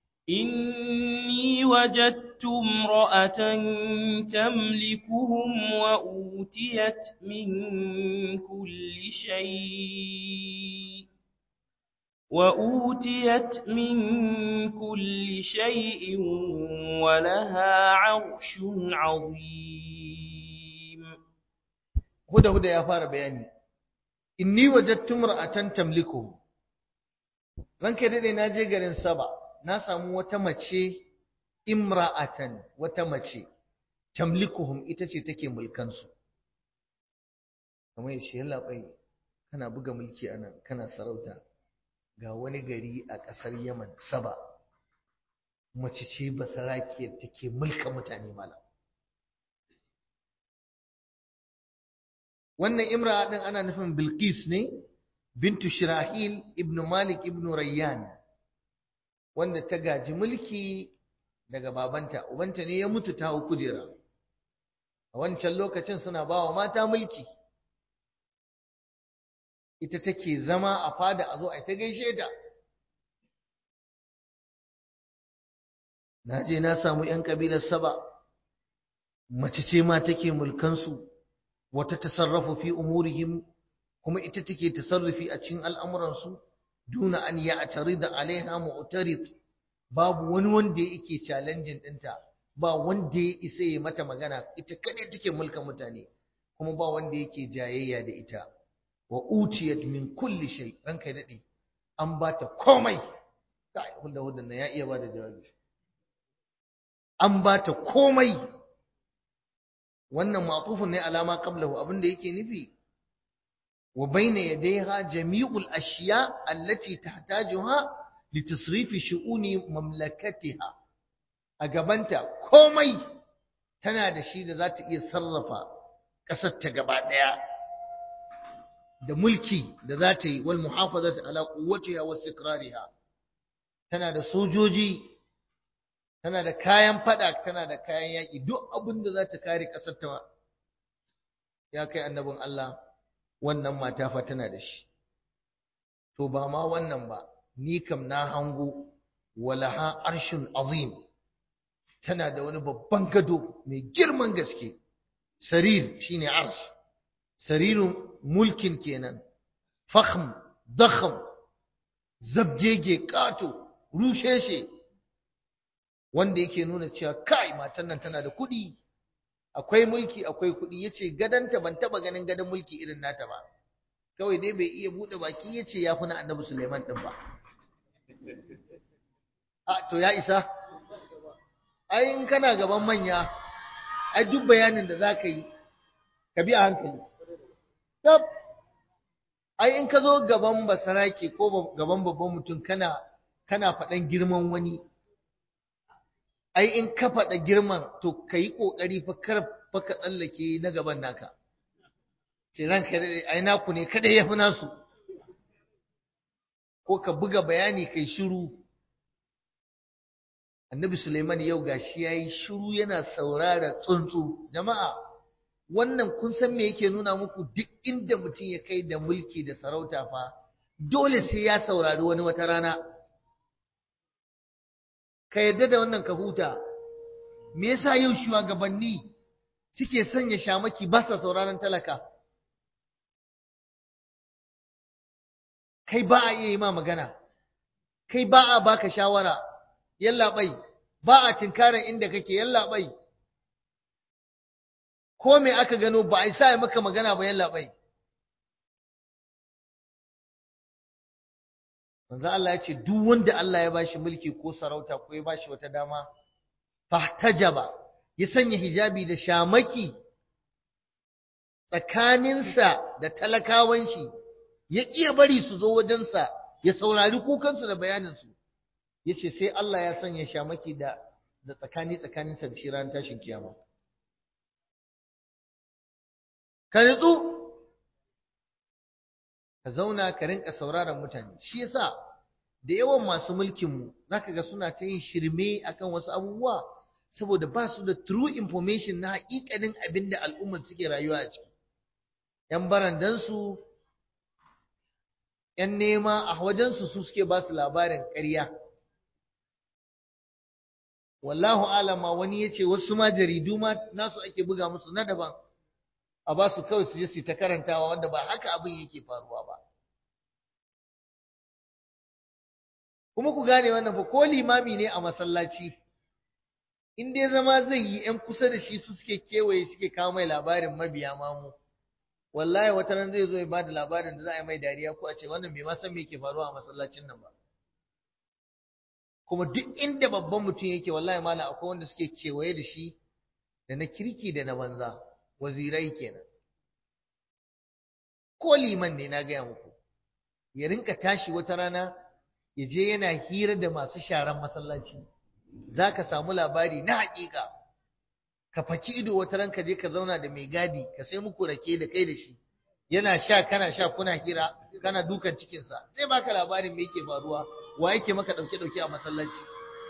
إني وجدت امرأة تملكهم وأوتيت من كل شيء وأوتيت من كل شيء ولها عرش عظيم هدى هدى يا فار بياني إني وجدت امرأة تملكهم ranka dade na je garin Saba na samu wata mace imra'atan wata mace tamlikuhum ita ce take mulkan su kamar yace yalla bai kana buga mulki anan kana sarauta ga wani gari a ƙasar Yaman Saba mace ce basarakiyar take mulka mutane malam wannan imra din ana nufin Bilqis ne bintu Shirahil ibn Malik ibn Rayyan wanda ta gaji mulki daga babanta ubanta ne ya mutu ta hau kujera a wancan lokacin suna bawa mata mulki ita take zama a fada a zo a ta gaishe ta na je na samu 'yan kabilar saba mace ce ma take mulkansu wata tasarrafu fi umurihim kuma ita take tasarrufi a cikin al'amuransu duna an ya da alaiha mu'tarid babu wani wanda yake challenging ɗinta ba wanda ya isa ya mata magana ita kadai take mulkan mutane kuma ba wanda yake jayayya da ita wa utiyat min kulli shay ranka dade an bata komai kai hunda hudan nan ya iya bada jawabi an bata komai wannan ma'tufun ne alama qablahu abinda yake nufi wa bayna yadayha jami'ul ashiya allati tahtajuha litasrifi shu'uni mamlakatiha a gabanta komai tana da shi da za ta iya sarrafa ƙasar ta gaba ɗaya da mulki da za ta yi wal muhafazat ala quwwatiha wa istiqrariha tana da sojoji tana da kayan fada tana da kayan yaki duk abin da za ta kare kasar ta ya kai annabin Allah wannan mata fa tana da shi to ba ma wannan ba ni kam na hango walaha arshun azim tana da wani babban gado mai girman gaske sarir shine arsh sarirun mulkin kenan fakhm dakham zabgege kato rusheshe wanda yake nuna cewa kai matan nan tana da kuɗi akwai mulki akwai kuɗi yace gadanta ban taba ganin gadan mulki irin nata ba kawai dai bai iya bude baki yace ya fi na annabi Sulaiman din ba a to ya isa ai in kana gaban manya ai duk bayanin da zaka yi ka bi a hankali tab ai in ka zo gaban basarake ko gaban babban mutum kana kana faɗan girman wani ai in ka faɗa girman to ka yi ƙoƙari fa kar fa ka tsallake na gaban naka ce ranka dai ai naku ne kada ya fi nasu ko ka buga bayani kai shiru annabi Suleiman yau gashi yayi shiru yana saurara tsuntsu jama'a wannan kun san me yake nuna muku duk inda mutum ya kai da mulki da sarauta fa dole sai ya saurari wani wata rana ka yarda da wannan ka huta me yasa yau shugabanni suke sanya shamaki ba sa sauraron talaka kai ba a iya yi ma magana kai ba a baka shawara yalla bai ba a tinkarin inda kake yalla bai ko me aka gano ba a yi sa maka magana ba yalla bai manzo Allah ya ce duk wanda Allah ya bashi mulki ko sarauta ko ya bashi wata dama fahtajaba ya sanya hijabi da shamaki tsakaninsa da talakawan shi ya iya bari su zo wajensa ya saurari kukansu da bayaninsu ya ce sai Allah ya sanya shamaki da da tsakani tsakaninsa da shi ran tashin kiyama ka nutsu ka zauna ka rinka sauraron mutane shi yasa da yawan masu mulkinmu zaka ga suna ta yin shirme akan wasu abubuwa saboda ba su da true information na haƙiƙanin abin da al'ummar suke rayuwa a ciki ‘yan barandansu ‘yan nema a wajensu su suke ba su labarin ƙarya wallahu alama wani ya ce wasu ma jaridu ma nasu ake buga musu na daban a ba su kawai su je su ta karantawa wanda ba haka abin yake faruwa ba kuma ku gane wannan fa ko limami ne a masallaci in dai zama zai yi ‘yan kusa da shi su suke kewaye suke kawo mai labarin mabiya mamu wallahi wata ran zai zo ya bada labarin da za a yi mai dariya ko a ce wannan bai ma san me ke faruwa a masallacin nan ba kuma duk inda babban mutum yake wallahi mala akwai wanda suke kewaye da shi da na kirki da na banza wazirai kenan ko liman ne na gaya muku ya rinka tashi wata rana ya je yana hira da masu sharan masallaci za ka samu labari na haƙiƙa ka faki ido wata ran ka je ka zauna da mai gadi ka sai muku rake da kai da shi yana sha kana sha kuna hira kana dukan cikinsa zai baka labarin me yake faruwa wa yake maka ɗauke ɗauke a masallaci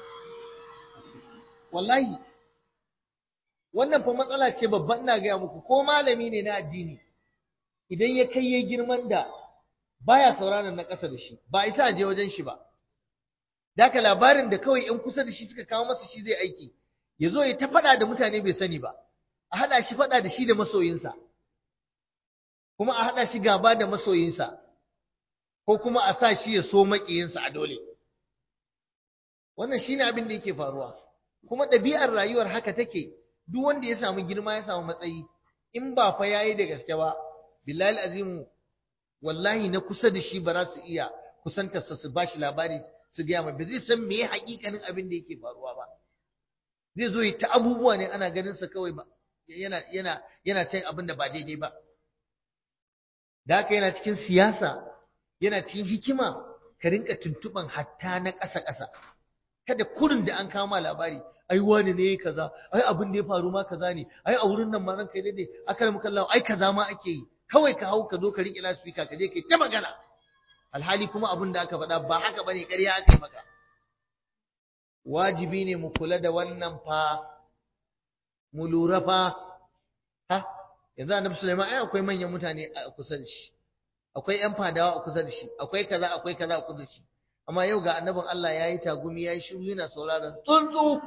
wallahi wannan fa matsala ce babban ina gaya muku ko malami ne na addini idan ya kai ya girman da baya sauraron na ƙasa da shi ba isa a je wajen shi ba Daka labarin da kawai ‘yan kusa da shi suka kawo masa shi zai aiki, ya zo ya ta faɗa da mutane bai sani ba, a haɗa shi faɗa da shi da masoyinsa, kuma a haɗa shi gaba da masoyinsa, ko kuma a sa shi ya so maƙiyinsa a dole. Wannan shi ne abin da yake faruwa, kuma ɗabi'ar rayuwar haka take, duk wanda ya samu girma ya samu matsayi, in ba fa ya yi da gaske ba, billahi azimu, wallahi na kusa da shi ba za su iya kusantarsa su ba shi labari su gaya mai ba zai san me hakikanin abin da yake faruwa ba zai zo yi ta abubuwa ne ana ganin sa kawai ba yana yana yana cin abin da ba daidai ba da haka yana cikin siyasa yana cikin hikima ka rinka tuntuban hatta na ƙasa ƙasa kada kurin da an kama labari ai wani ne kaza ai abin da ya faru ma kaza ne ai a wurin nan ma ranka kai dai aka muka Allah ai kaza ma ake yi kawai ka hau ka zo ka riƙe lasfika ka je kai ta magana alhali kuma abin da aka faɗa ba haka bane ƙarya aka yi maka wajibi ne mu kula da wannan fa mu lura fa ha yanzu annabi Sulaiman ai akwai manyan mutane a kusa da shi akwai ƴan fadawa a kusa da shi akwai kaza akwai kaza a kusa da shi amma yau ga annabin Allah yayi tagumi yayi shiru yana sauraron tsuntsu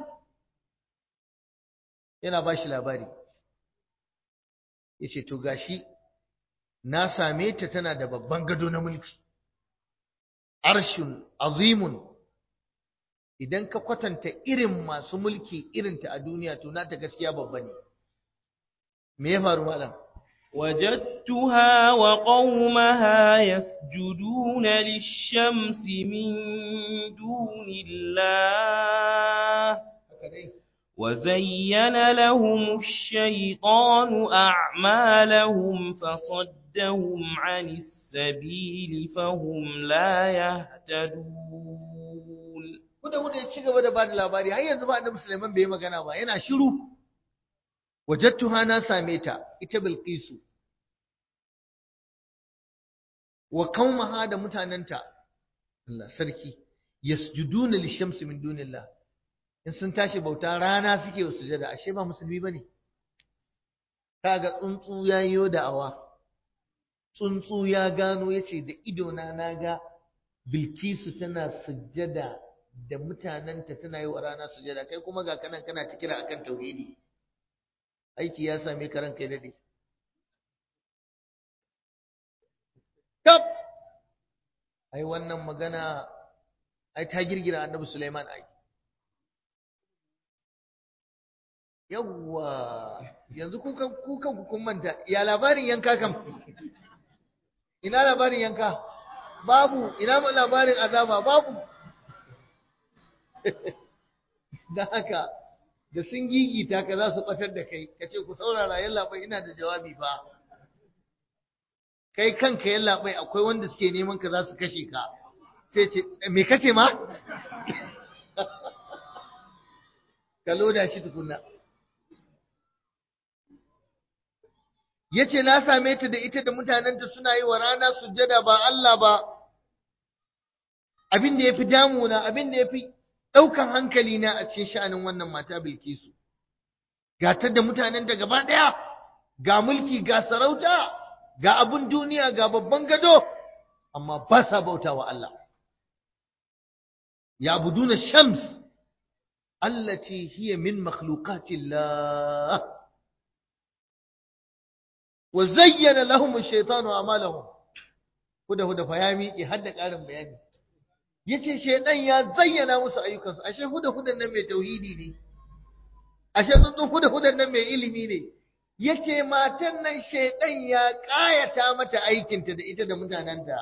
yana ba shi labari yace to gashi na same ta tana da babban gado na mulki arshun azimun idan ka kwatanta irin masu mulki irinta a duniya to nata gaskiya babba ne me ya faru malam وجدتها وقومها يسجدون للشمس من دون الله وزين لهم الشيطان أعمالهم فصدهم عن السبيل فهم لا يهتدون Kuda kuda ya ci gaba da bada labari har yanzu ba Annabi Sulaiman bai yi magana ba yana shiru wajadtuha na same ta ita Bilqisu wa qaumaha da mutananta Allah sarki yasjuduna lishamsi min dunillah in sun tashi bauta rana suke sujada ashe ba musulmi bane kaga tsuntsu ya yi da'awa tsuntsu ya gano yace da idona na ga bilkisu tana sujada da mutanenta tana yi wa rana sujada kai kuma ga kanan kana ta kira akan tauhidi aiki ya same ka ranka dade tab ai wannan magana ai ta girgira annabi Sulaiman ai yawwa yanzu kukan kukan kun manta ya labarin yanka kam ina labarin yanka babu ina labarin azaba babu da haka da sun gigita ka za su batar da kai ka ce ku saurara yallaɓai ina da jawabi ba kai kanka yallaɓai akwai wanda suke neman ka za su kashe ka sai ce me kace ma ka loda shi tukunna yace na same ta da ita da mutanenta suna yi wa rana sujjada ba Allah ba abin da yafi damuna abin da yafi daukan hankali na a cikin sha'anin wannan mata Bilkisu ga ta da mutanenta gaba daya ga mulki ga sarauta ga abun duniya ga babban gado amma ba sa bautawa Allah ya buduna shams allati hiya min makhluqati Allah wa zayyana lahum ash-shaytanu a'malahum huda huda fa ya miƙe har da ƙarin bayani yace shaydan ya zayyana musu ayyukansu ashe huda hudan nan mai tauhidi ne ashe tsuntsun huda hudan nan mai ilimi ne yace matan nan shaydan ya ƙayata mata aikinta da ita da mutanenta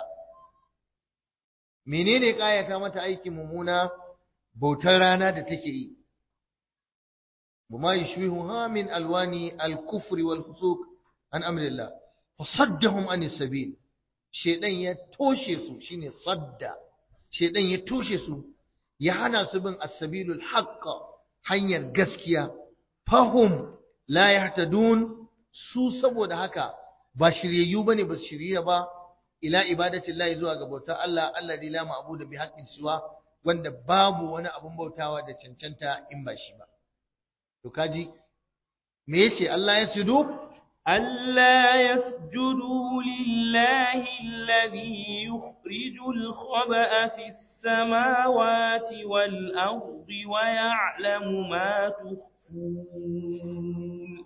menene ƙayata mata aikin mummuna bautar rana da take yi buma yushbihuha min alwani al-kufri wal fusuq an amrillah fasaddahum an sabil shedan ya toshe su shine sadda shedan ya toshe su ya hana su bin as-sabilul haqq hanyar gaskiya fahum la yahtadun su saboda haka ba shiryayyu bane ba shirya ba ila ibadati llahi zuwa ga bautar Allah alladhi la ma'budu bi haqqin siwa wanda babu wani abun bautawa da cancanta in ba shi ba to kaji me yace Allah ya sudu ألا يسجدوا لله الذي يخرج الخبأ في السماوات والأرض ويعلم ما تخفون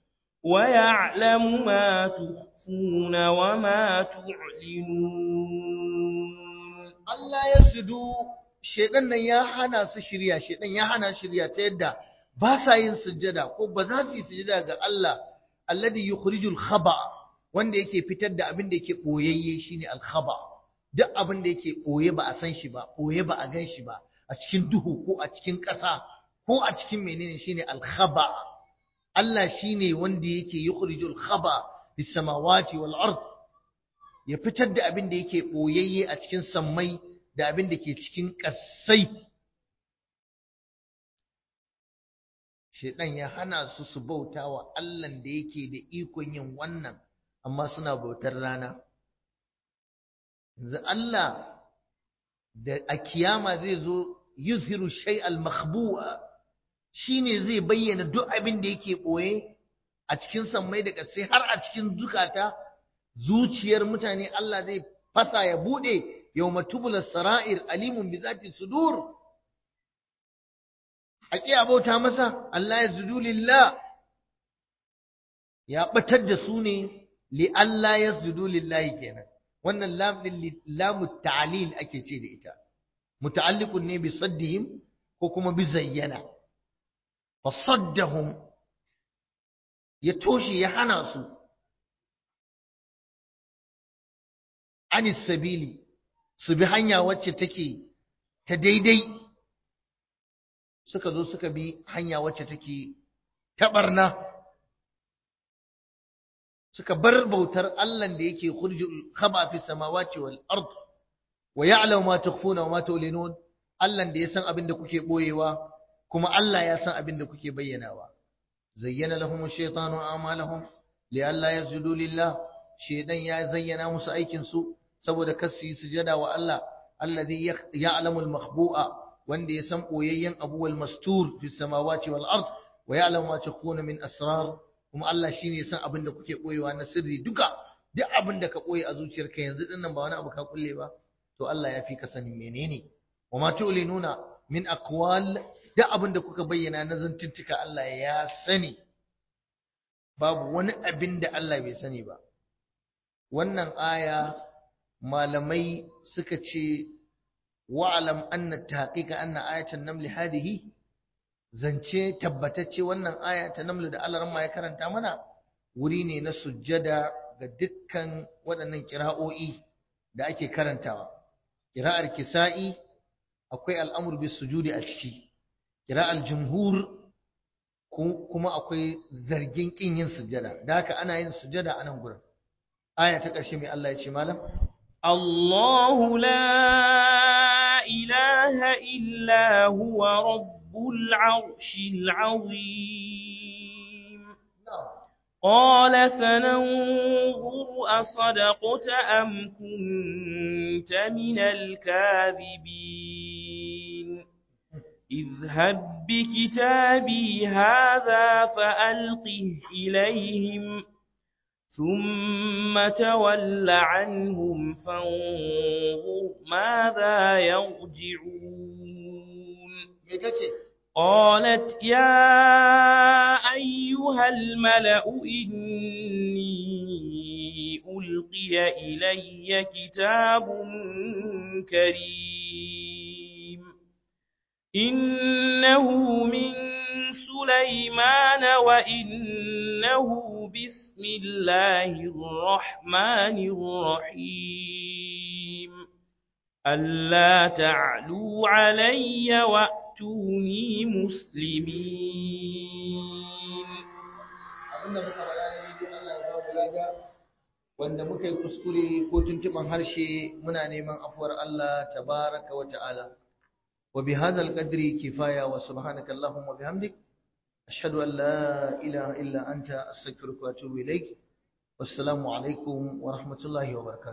ويعلم ما تخفون وما تعلنون Allah ya sudu shedan nan ya hana su shirya shedan ya hana shirya ta yadda ba sa yin sujjada ko ba za su yi sujjada ga Allah alladhi yukhrijul khaba wanda yake fitar da abin da yake boyayye shine al khaba duk abin da yake boye ba a san shi ba boye ba a gan shi ba a cikin duhu ko a cikin ƙasa ko a cikin menene shine al khaba Allah shine wanda yake yukhrijul khaba bis samawati wal ard ya fitar da abin da yake boyayye a cikin sammai da abin da ke cikin ƙasai Shaiɗan ya hana su su bauta wa Allahn da yake da ikon yin wannan, amma suna bautar rana. Yanzu Allah da a kiyama zai zo yuzhiru shay al-makhbu'a shine zai bayyana duk abin da yake ɓoye a cikin sammai da ƙasai har a cikin zukata zuciyar mutane Allah zai fasa ya buɗe yawma tubula sara'ir alimun bi zati sudur a ƙi abauta masa Allah ya zudu lillah ya ɓatar da su ne li Allah ya zudu lillahi kenan wannan lam din lamu ta'lil ake ce da ita muta'alliqun ne bi saddihim ko kuma bi zayyana fa saddahum ya toshe ya hana su anis sabili su bi hanya wacce take ta daidai suka zo suka bi hanya wacce take taɓarna suka bar bautar Allah da yake khurjul khaba fi samawati wal ard wa ya'lamu ma tukhfuna wa ma tu'linun Allah da ya san abin da kuke boyewa kuma Allah ya san abin da kuke bayyanawa zayyana lahum ash-shaytanu a'malahum li'alla yasjudu lillah shaydan ya zayyana musu aikin su saboda kar su yi sujada wa Allah alladhi ya'lamu al-makhbu'a wanda ya san boyayyen abu wal mastur fi samawati wal ard wa ya'lamu ma takhuna min asrar kuma Allah shine ya san abin da kuke boyewa na sirri duka duk abin da ka boye a zuciyarka yanzu din nan ba wani abu ka kulle ba to Allah ya fi ka sanin menene wa ma tu'linuna min aqwal duk abin da kuka bayyana na zantuttuka Allah ya sani babu wani abin da Allah bai sani ba wannan aya malamai suka ce wa'alam anna tahqiqa anna ayatan naml hadihi zance tabbatacce wannan aya ta naml da Allah ya karanta mana wuri ne na sujjada ga dukkan waɗannan kira'o'i da ake karantawa kira'ar kisa'i akwai al'amur bis sujudi a ciki kira'ar jumhur kuma akwai zargin kin yin sujjada da haka ana yin sujjada a nan gurin aya ta ƙarshe mai Allah ya ce malam الله لا إله إلا هو رب العرش العظيم قال سننظر أصدقت أم كنت من الكاذبين اذهب بكتابي هذا فألقه إليهم ثم تول عنهم فانظر ماذا يرجعون قالت يا أيها الملأ إني ألقي إلي كتاب كريم إنه من سليمان وإنه بسم الله الرحمن الرحيم ألا تعلوا علي وأتوني مسلمين abinda muka faɗa ne dai Allah ya bamu lada wanda muka yi kuskure ko tuntuban harshe muna neman afuwar Allah tabaraka wa ta'ala wa bi hadzal qadri kifaya wa subhanaka allahumma bihamdik ashhadu an la ilaha illa anta astaghfiruka wa atubu ilaik wassalamu alaikum wa rahmatullahi wa barakatuh